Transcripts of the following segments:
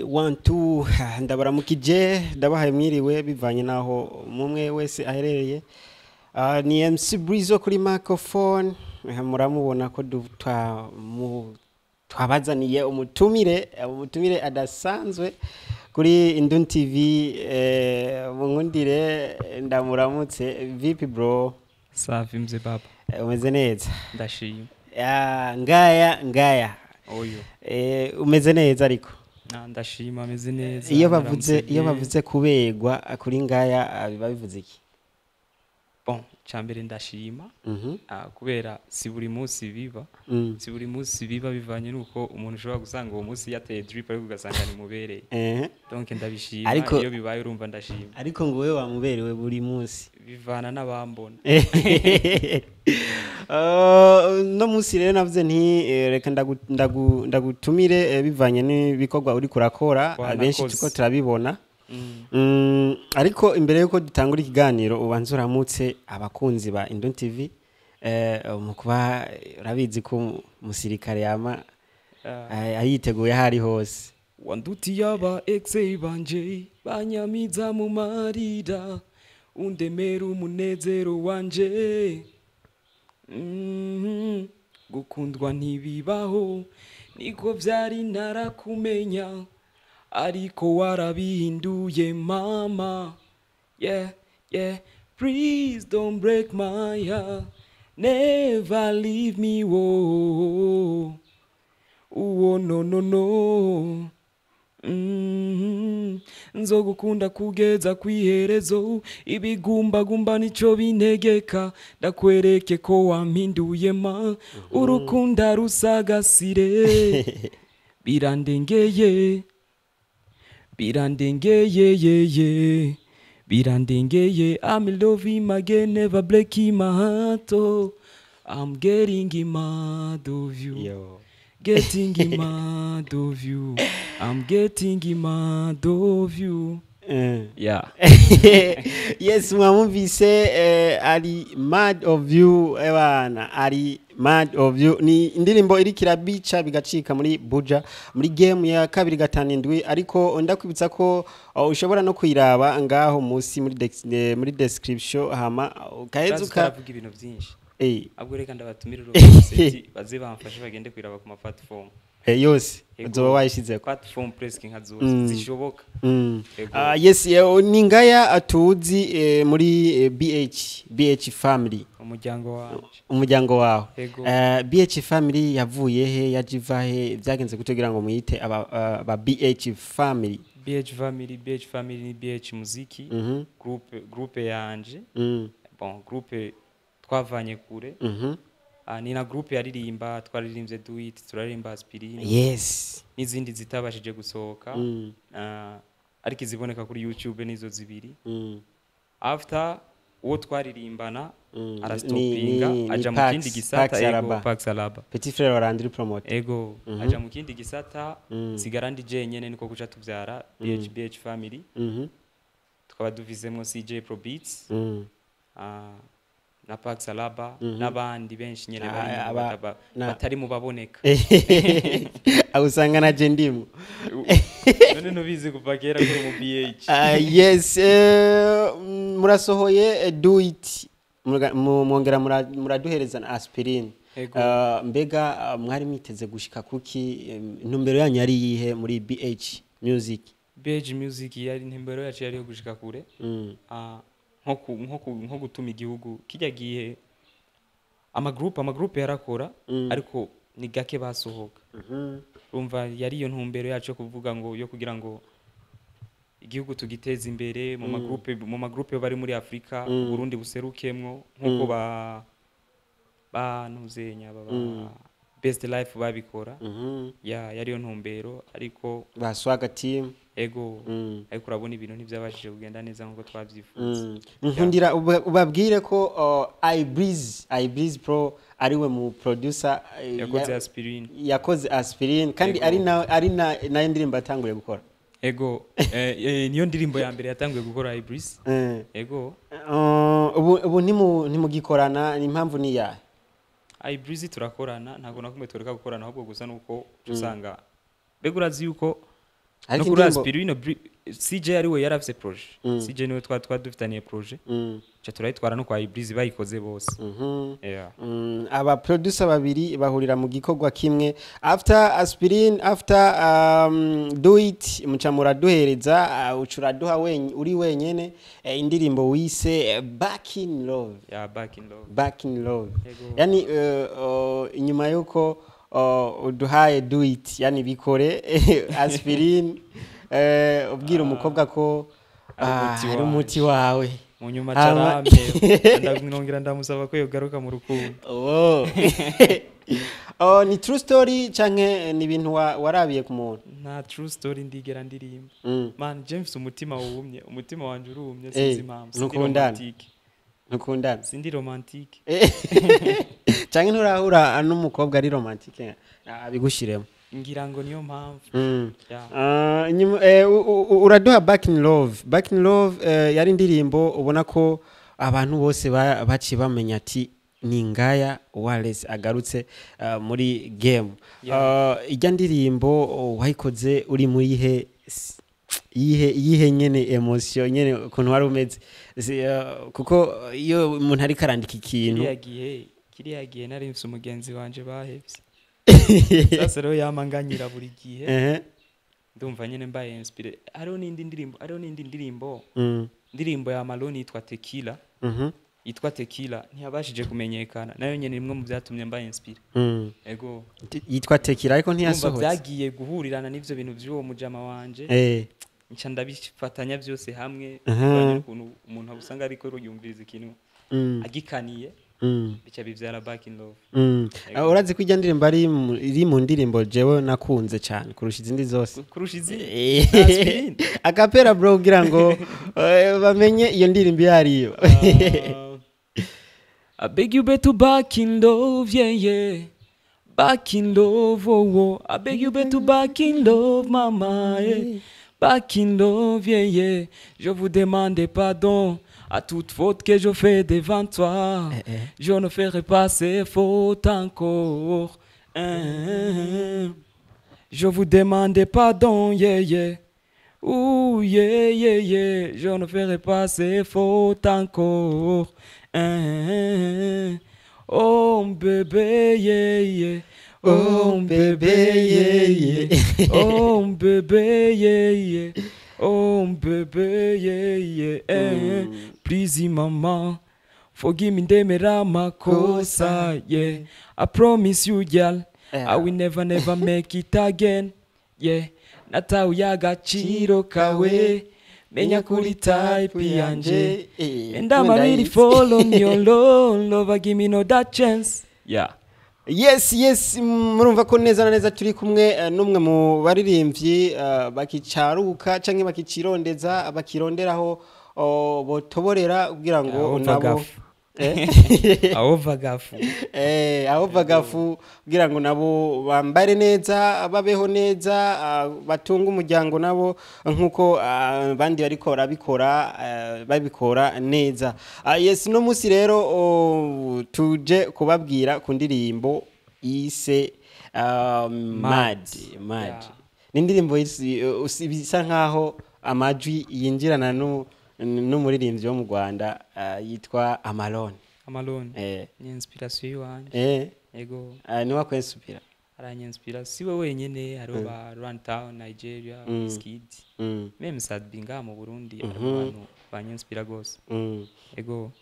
one two ndabaramukije ndabahaye mwiriwe bivanye n'aho umwe wese aherereye Ah, ni MC Breeze wo kuri microphone Eh, muramubona ko du- twa- mu- twabazaniye umutumire eh, umutumire adasanzwe kuri Indun TV eh, munkundire ndamuramutse vipi bro safi mzee baba Eh, umeze neza ndashima Ah, ngaya ngaya oyo Eh, umeze neza ariko Ah, ndashima ameze neza iyo bavuze naramutse iyo bien. bavuze kubegwa kuri ngaya ah, biba bivuze iki bon cyambere ndashima Mhm, ah, kubera si buri munsi biba mm. si buri munsi biba bivanye nuko umuntu ushobora gusanga uwo munsi yateye drip ariko ugasanga nimubereye Ehe. donc ndabishima Ariko- iyo bibaye urumva ndashima ariko ngo wowe wamuberewe buri munsi bivana n'abambona Uh, no munsi rero navuze nti eh, reka ndagu- ndagu- ndagutumire eh, bivanye n'ibikorwa uri kurakora Wanakoze. benshi tuko turabibona Mm. Mm, ariko imbere yuko dutangura ikiganiro ubanza uramutse abakunzi ba Indon TV eh, mu kuba urabizi ko umusirikare yama Ah, eh, ayiteguye aho ari hose wandutiye aba exe banje banyamiza mu marira undemera umunezero wanje Mhm. gukundwa ntibibaho niko byari narakumenya ariko warabihinduye mama yeah yeah please don't break my heart never leave me whoa. uwo no no no Mhm. nzogukunda kugeza kwiherezo ibigumbagumba nico bintegeka ndakwereke ko wampinduye ma urukunda rusagasire birandengeye birandengeye yeye birandengeye I'm in love him again never break my heart oh. I'm getting mad of you Yo. getting mad of you. I'm getting mad of you. Eh. Yeah. yes mwamumvise eh, ari mad of you ebana ari mad of you ni indirimbo iri kirabica bigacika muri buja muri game ya kabiri gatanu indwi ariko ndakwibutsa ko uh, ushobora no kuyiraba ngaho munsi muri dex- eh, muri description hama ukaheza uka Turavuga ibintu byinshi. eh, Abwo reka ndabatumire rwose baze bamfashe bagende kwiraba ku ma platform. eh, yose Yego. uzoba wayishizeko Platform presque nka zose Mm. zishoboka. Mm. Yego. Ah, yes eh, ni ngaya atuzi eh, muri eh, BH BH family Umuryango wanje. umuryango wawe Yego. Eh, BH family yavuye he yajiva he byagenze kugira ngo muyite aba aba BH family BH family, BH family ni BH muziki. Mhm. Groupe groupe yanje. Mm. Bon, groupe twavanye kure. Mhm. Ah, ni na groupe yaririmba twaririmbye Do It, turaririmba Aspirine. yes n'izindi zitabashije gusohoka Mm. Ah, ariko iziboneka kuri youtube nizo zibiri Mm. after uwo twaririmbana Mm. arastopinga Ni- ni- ni aja mu Pax- kindi Pax gisata ego Araba. Pax Araba petit frère wa Landry promote ego Mhm. aja mu kindi gisata Mm. sigara ndi jenyene niko kuca tuvyara BH BH family Mhm. tukaba duvizemwo CJ Pro Beats Mm. ah, na Pax Araba Mhm. n'abandi benshi nyene Ah, bari mu aba- bataba- na- batari mu baboneka aho usanga na je ndimo none nubizi kuva kera kuri mu BH Ah, yes eh, mm, murasohoye eh, do it Muga- mu- mwongera mura- muraduhereza na aspirine Ego. Ah, mbega ah, mwari mwiteze gushika kuki em, intumbero yanyu yari yihe muri BH music BH music yari intumbero yacu yari yo gushika kure Mm, Ah, nko ku- nko ku- nko gutuma igihugu kijya gihe amagroupe amagroupe yarakora Mm. ariko ni gake basohoka mhm, urumva yari iyo ntumbero yacu yo kuvuga ngo yo kugira ngo igihugu tugiteze imbere mu magroupe mu magroupe bari muri Afrika Mm. Burundi buserukemwo nkuko ba banuzenya baba Mm. best life babikora mhm. ya yari iyo ntumbero ariko ba swaga team ego Mm. ariko urabona ibintu ntibyabashije kugenda neza nk'uko twabyifuza Mm. nkundira uba- ubabwire ko uh, ibreeze ibreeze pro ariwe mu producer eh, yakoze ya- aspirine yakoze aspirine kandi Yego. ari na ari na nayo ndirimbo yatanguye gukora ego eh, eh, niyo ndirimbo ya mbere yatanguye gukora ibris Eh, ego uh, ubu ubu ntimu- ntimugikorana ni impamvu ni yahe ibris turakorana ntabwo nakumwe tureka gukorana ahubwo gusa nuko usanga mbega urazi yuko no ariko kuri indirimbo aspirine Bri- cj ari we yari afise proje cj niwe twari twari dufitaniye proje Mm, ca turayitwara no kwa ibrise bayikoze bose mhm. Yeah. Mm, aba producer babiri bahurira mu gikorwa kimwe after aspirin after um, do it muca muraduhereza uh, ucura duha wen, uri wenyene eh, indirimbo wise eh, back in love yeah back in love back in love Yego. yani uh, uh, inyuma yuko uh, uduhaye do it yani bikore aspirin uh, ubwira umukobwa ko Ari ah, umuti ari wanje. umuti wawe mu nyuma Hama- carambe ndamwongera ndamusaba ko yogaruka mu rukundo Oh. oh, ni true story canke ni ibintu wa- warabiye ku muntu nta true story ndigera ndirimba Mm. man james umutima wumye umutima wanje urumye Eh, sinzi impamvu sindi ntukundana? romantique ntukundana sindi romantique Eh, canke nturahura n'umukobwa ari romantike abigushiremo ngira ngo niyo mpamvu Mm. Yeah. Ah, inyuma- eh, u- u- uraduha back in love back in love eh, yari indirimbo ubona ko abantu bose ba- baciye bamenya ati ni ngaya Wallace agarutse ah, muri game Ah, ijya ndirimbo oh, wayikoze uri muri ihe s- yihe yihe nyene emotion nyene ukuntu wari umeze Si, ah, kuko iyo umuntu ariko arandika ikintu kiriya gihe kiriya gihe nari mfise umugenzi wanje bahevye sasa rero yamanganyira buri gihe Ehe. ndumva nyene mbaye inspire hariho n'indi ndirimbo hariho n'indi ndirimbo Mm. indirimbo ya maloni yitwa tekila Mhm. yitwa tekila ntiyabashije kumenyekana nayo nyene rimwe mu byatumye mbaye inspire Mm. ego yitwa tekira ariko ndumva ntiyasohotse byagiye guhurirana n'ivyo bintu vy'uwo mujama wanje Eh. nca ndabifatanya byose hamwe Aha. kubera ukuntu umuntu usanga ariko yumviriza ikintu Mm. agikaniye Mm. bica bivyara back in love Mm. Ego. Ah, urazi ko ijya ndirimbo ari mu- iri mu ndirimbo jewe nakunze cyane kurusha izindi zose kurusha izindi Eh. Aspirin. akapera bro kugira ngo eh, bamenye iyo ndirimbo iyo ariyo I beg you better back in love, yeah, yeah. Back in love, oh, oh. I beg you better back in love, mama, yeah. Back in love, yeah, yeah. Je vous demande pardon à toute faute que je fais devant toi. Eh, eh. Je ne ferai pas ces fautes encore. Hein. Je vous demande pardon, yeah, yeah. Ouh, yeah, yeah, yeah. Je ne ferai pas ces fautes encore. Hein. Oh, bébé, yeah, yeah. Oh, bébé, yeah, yeah. Oh, bébé, yeah, yeah. Oh, bébé, yeah, yeah. Eh, Please, mama. Forgive me, ndemera makosa, yeah. I promise you, girl. I will never, never make it again. Yeah. Natawe agaciro kawe. Menya kuri type yanje. Eh, And I'm really ndayizi. following your love. Lover, give me no that chance. Yeah. yes yes murumva ko neza na neza turi kumwe eh, n'umwe mu baririmbyi eh, bakicaruka cyangwa bakicirondeza bakironderaho oh, botoborera kugira ngo Aho nabo vagafu. Eh? Aho vagafu. Eh, aho bagafu kugira ngo nabo bambare neza babeho neza ah, batunge umuryango nabo nk'uko ah, abandi bariko barabikora ah, babikora neza Ah, yes no munsi rero oh, tuje kubabwira ku ndirimbo ise ah, mad mad Yeah. ni indirimbo isi- usi- bisa nkaho amajwi yinjirana nu- n'umuririmbyi wo mu rwanda ah, yitwa amalone Amalone. eh, Ni inspiration yiwanje. eh, Ego. ah, niwe akwensupira Aranyinspira. Siwe wenyene hariho ba Runtown, Nigeria, Mm. Skid. Mm, Meme Sadbi ngaha mu Burundi Mhm. hariho abantu banyinspira gose. mm. Ego.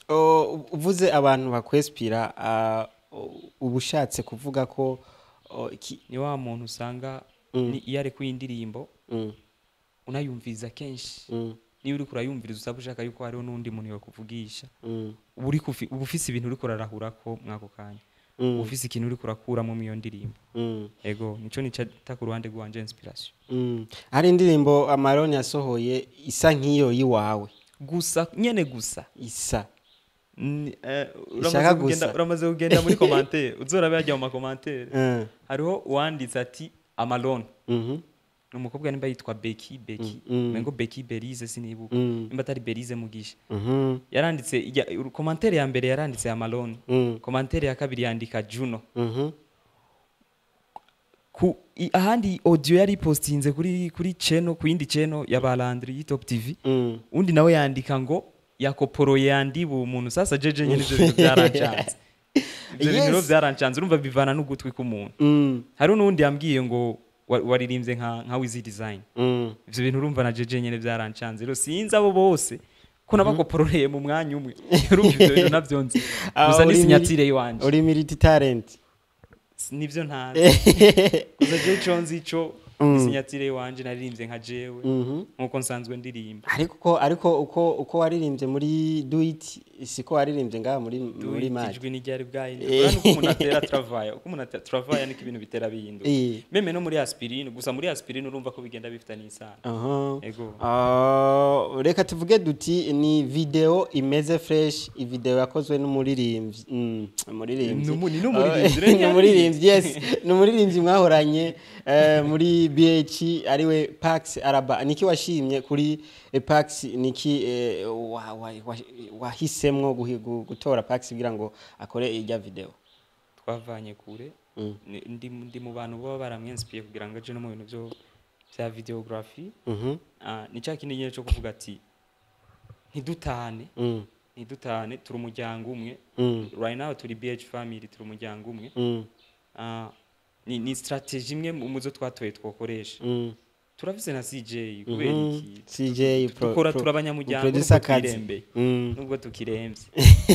O, uvuze abantu bakwespira ah, u- uba ushatse kuvuga ko o, iki- Ni wa muntu usanga Mm. ni iyo ari indirimbo mm, unayumviriza kenshi. mm, Niyo uriko urayumviriza usaba ushaka yuko hariho n'undi muntu yokuvugisha. mm, Uba uriko ufi- uba ufise ibintu uriko urarahurako mwako kanya. mm, Uba ufise ikintu uriko urakuramo mu iyo ndirimbo. mm, Ego, nico nicata ku ruhande rwanje inspiration. mm. hari indirimbo amaroni yasohoye isa nk'iyo y'iwawe Gusa nyene gusa. isa Ni- eh, Ishaka uramaze kugenda gusa. uramaze kugenda muri commentaire uzorabe yajya mu makomantere Mm, hariho uwanditse ati amalone mhm, ni umukobwa nimba yitwa beki beki Mm, mm. mengo beki berize sinibuka Mm. nimba atari berize mugisha mhm, yaranditse ijya- komantere ya mbere yaranditse amalone mm, komantere ya kabiri yandika juno mhm, ku i- ahandi audio yari postinze kuri kuri channel ku yindi channel ya Balandri y'Top TV Mm. undi nawe yandika ngo yakoporoye yandiba umuntu sasa jeje nyine ivyo bintu byarancanze ivyo bintu rero Yes. byarancanze urumva bivana n'ugutwi k'umuntu Mm. hari n'undi yambwiye ngo wa- waririmbye nka nka Wizi Design Mm. ivyo bintu urumva na jeje nyine byarancanze rero sinzi abo bose ko nabakopororeye mu mwanya umwe urumva ivyo bintu navyo nzi Ah, gusa ni uri sinyatire yiwanje uri militi talent nivyo ntazi gusa jewe ico nzi ico Mm. isinyatire yiwanje naririmbye nka jewe Mhm. nkuko nsanzwe ndirimba ariko uko ariko uko uko waririmbye muri do it siko waririmbye ngaha muri muri match ijwi n'iryari bwahinde Eh. urabona uko umuntu atera travaya uko umuntu atera travaya niko ibintu bitera bihinduka Eh. meme no muri aspirine gusa muri aspirine urumva ko bigenda bifitanye isano aha ego Ah, reka tuvuge duti ni video imeze fresh ivideo yakozwe n'umuririmbyi mm, umuririmbyi Numu- ni n'umuririmbyi, Ah, rero ni umuririmbyi yes ni umuririmbyi mwahoranye eh, muri BH ariwe Pax Araba niki washimye kuri eh, Pax niki eh, wa- wa- wa- wahisemwo guhi- gu- gutora Pax kugira ngo akore irya video twavanye kure Mm. Ni- ndi ndi mu bantu baba baramwensipiye kugira ngo aje no mu bintu byo bya videography Mhm. Ah, ni cya kindi nyine cyo kuvuga ati ntidutane Mm. ntidutane turi umuryango umwe Mm. right now turi BH family turi umuryango umwe Mm. Ah, ni ni strategy imwe mu mu zo twatoye twokoresha Mm. turavuze na CJ kubera Mhm. iki CJ pro- dukora pro- turi abanyamuryango producer nubwo kazi. twirembeye Mm. nubwo tukirembye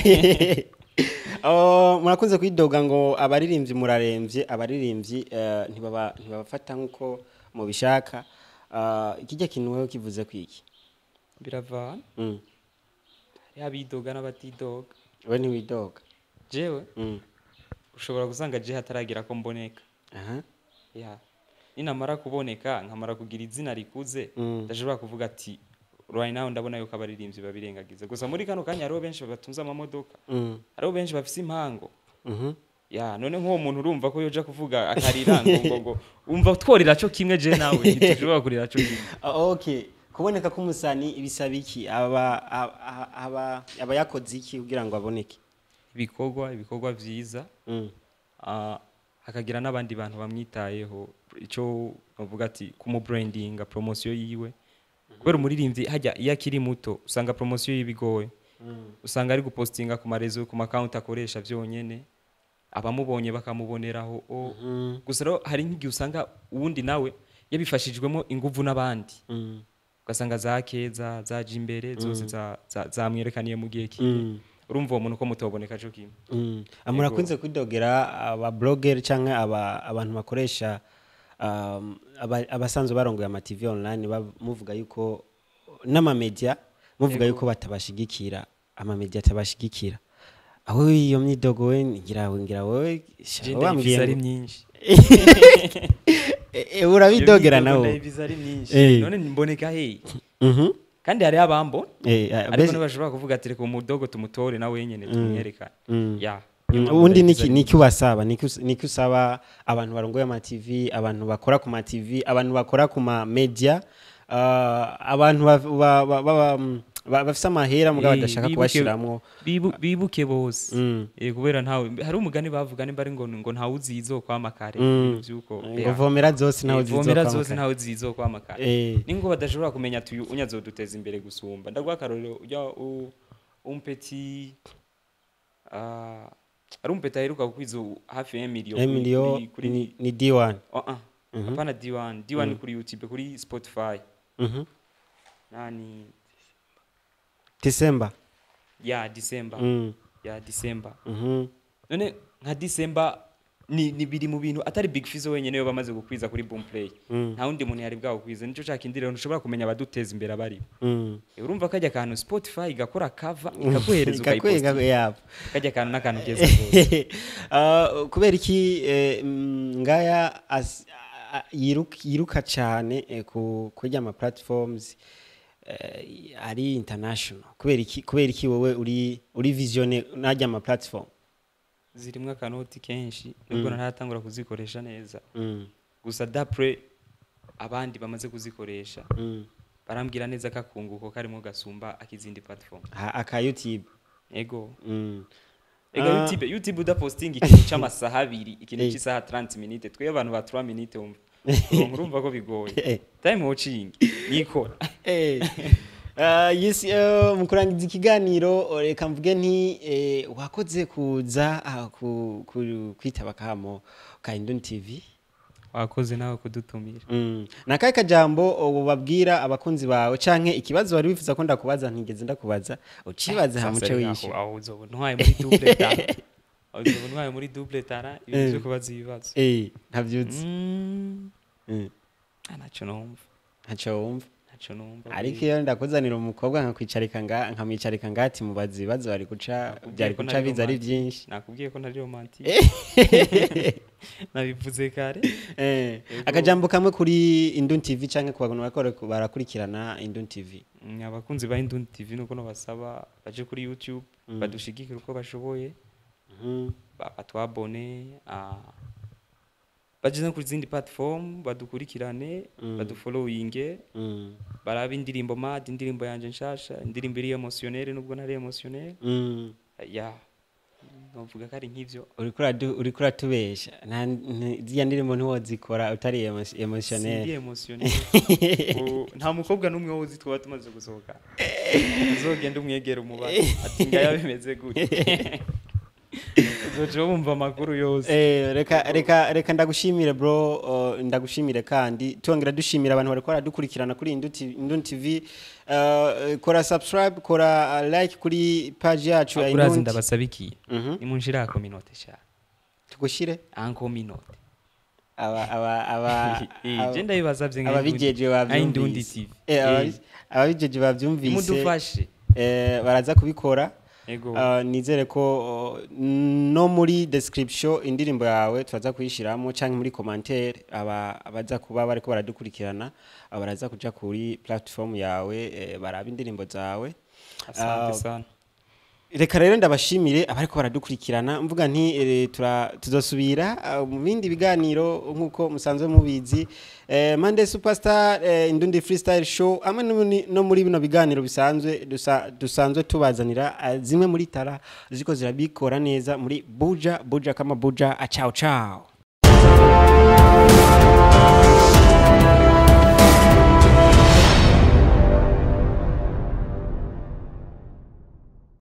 Oh, murakunze kwidoga ngo abaririmbyi murarembye abaririmbyi eh, ntibaba ntibabafata nk'uko mubishaka Ah, ikijya kintu wewe kivuze kwiki biravana Mm. hariho abidoga n'abatidoga we ntiwidoga jewe Mm. ushobora gusanga je hataragira ko mboneka aha ya ninamara kuboneka nkamara kugira izina rikuze Mm. ndashobora kuvuga ati right now ndabona yuko abaririmbyi babirengagiza gusa muri kano kanya hariho benshi batunze amamodoka Mm. hariho benshi bafise impango Mhm. ya none nk'uwo muntu urumva ko yoja kuvuga akarira ngo ngo ngo umva tworira cyo kimwe je nawe ntitushobora kurira cyo kimwe Ah, okay kuboneka k'umusani bisaba iki aba aba- aba aba yakoze iki kugira ngo aboneke ibikorwa ibikorwa vyiza Mm. ah, hakagira n'abandi bantu bamwitayeho icyo bavuga ati kumubrandinga promosiyo yiwe kubera umuririmbyi hajya iyo akiri muto usanga promosiyo yibigoye usanga ari gupostinga ku marezo ku makawunti akoresha byonyene abamubonye bakamuboneraho o Mhm. gusa rero hari nk'igihe usanga uwundi nawe yabifashijwemo inguvu n'abandi Mm. ugasanga za keza zaje imbere zose za- za- zamwerekaniye mu gihe kimwe Mm. urumva uwo muntu ko mutoboneka cyo kimwe Mm. Ah, murakunze kwidogera aba blogger cyangwa aba abantu bakoresha um, aba- abasanzwe barongoye ama TV online bab- muvuga yuko n'amamedia muvuga Yego. yuko batabashigikira amamedia atabashigikira aho iyo myidogo we ngira ngira wowe Je wambwiye ndayiviza ari ngo- myinshi Eh, eh, urabidogera Iyo myidogo nawe ndayiviza ari myinshi Eh. none mboneka heyi Mhm. kandi hariho abambona Eh, ah, ariko basi- ntibashobora kuvuga ati reka umudogo tumutore nawe wenyine tumwerekane Mm. ya Mm, Niyo mpamvu ubundi ndayiviza niki ari niki ubasaba niki us- niki usaba abantu barongoye ama TV abantu bakora ku ma TV abantu bakora ku ma media ah, abantu ba- ba- ba- ba- mm, ba- bafise amahera mugabo Eh, badashaka bibuke- kubashiramwo Bibu- bibuke bose Mm. Eh, kubera ntawe hari umugani bavuga nimba ari ngo ngo ntawe uzi izokwama kare Mm. ibintu vy'uko ngo ya. vomera zose nawe Eh, vomera zizokwama zose kare. ntawe zizokwama kare Eh, ningo badashobora kumenya ati uyu unyazoduteza imbere gusumba ndaguha akarorero ujya u- umpeti ah, ari umpeti aheruka kukwiza u- hafi ya miliyo Emilio kuri ni ni D1 Oh, ah. hapana D1 D1 kuri YouTube kuri Spotify Mhm. nani December ya December Mm. ya December Mhm. none nka December ni, ni biri mu bintu atari Big Fizzo wenyene yo bamaze gukwiza kuri Boomplay Mm. nta wundi muntu yari bwagukwiza nico cya kindi rero ntushobora kumenya abaduteza imbere abari Mm. urumva kajya akantu Spotify igakora cover ikaguhereza Ikakwega ukayipostinga yabo kajya akantu n'akantu keza rwose Ah, kubera iki eh, mm, ngaya as- a- yiruka yiruka cyane eh, ku kurya ama platforms eh, ari international kubera iki kubera iki wowe uri uri visione najya ama platform zirimwo akanoti kenshi nubwo ntaratangura kuzikoresha neza mm. gusa dapre abandi bamaze kuzikoresha Mm. barambwira neza ko akunguko karimo gasumba akizindi platform Ha- aka youtube ego mm. ega Ah. youtube youtube udapostinga ikintu c'amasaha abiri ikintu Eh. c'isaha 30 minutes twebwe abantu ba 3 minutes wumva Uronka urumva ko bigoye Eh. time watching nikora Eh, ah, yes, eh, mu kurangiza ikiganiro reka mvuge nti eh, wakoze kuza ah, ku- ku- kwitaba kamo ka Indon TV wakoze nawe kudutumira Mm. nakahe kajambo uh, babwira abakunzi bawe canke ikibazo wari wifuza ko ndakubaza ntigeze ndakubaza ucibaze ha muce wishe aho uzobona ntwaye muri double tara aho uzobona ntwaye muri double tara ibintu vyo kubaza ibibazo eh ntavyuzi Mm, Mm. ah, ntaco numva ntaco wumva ntaco numva ariko iyo ndakuzanira umukobwa nkakwicarika nga nkamwicarika ngati mubaza ibibazo bari guca Nakubwiye byari ko guca nari biza ari romantic. byinshi nakubwiye ko ntari romantique nabivuze kare Eh, akajambo kamwe kuri Indun TV canke ku bantu bariko barakurikirana Indun TV Mm, abakunzi ba Indundi TV nuko nabasaba baje kuri YouTube badushigikire uko bashoboye Mhm. ba- batwabone ah, baje no kuri zindi platform badukurikirane badufollowinge Mm. barabe indirimbo mad indirimbo yanje nshasha indirimbo iri emotionnelle nubwo ntari emotionnelle Mm. ya novuga ko ari nk'ivyo uriko uradu- uriko uratubesha nta nti- ziriya ndirimbo ntiwozikora utari emo- sindi emotionnel emotionnelle U- nta mukobwa n'umwe wozi twaba tumaze gusohoka uzogenda umwegera umubaza ati ngaya bimeze gute uzoca wumva amakuru yose Eh, reka reka reka ndagushimire bro uh, ndagushimire kandi tongera dushimira abantu bariko baradukurikirana kuri Indun TV, Indun TV. Uh, kora subscribe kora uh, like kuri page yacu ya urazi Indun ndabasabikiye Mhm. nimunshira kominote sha tugushire ankominote aba aba aba aba- je ndabibasavye nka ababijeje Indundi- Indundi bavyumvise TV Eh, Eh, ababi- ababijeje bavyumvise nimudufashe eh, baraza kubikora ego Uh, nizere ko uh, no muri description indirimbo yawe turaza kuyishiramo canke muri commentaire aba abaza kuba bariko baradukurikirana aba baraza kuja kuri platform yawe eh, baraba indirimbo zawe asante Ah, sana reka rero ndabashimire abariko baradukurikirana mvuga nti eh, tura tuzosubira ah, mu bindi biganiro nkuko musanzwe mubizi eh, Monday Superstar eh, Indundi Freestyle Show amwe no muri- no muri bino biganiro bisanzwe dusa- dusanzwe tubazanira ah, zimwe muri tara ziko zirabikora neza muri Buja Buja kama Buja ah, ciao ciao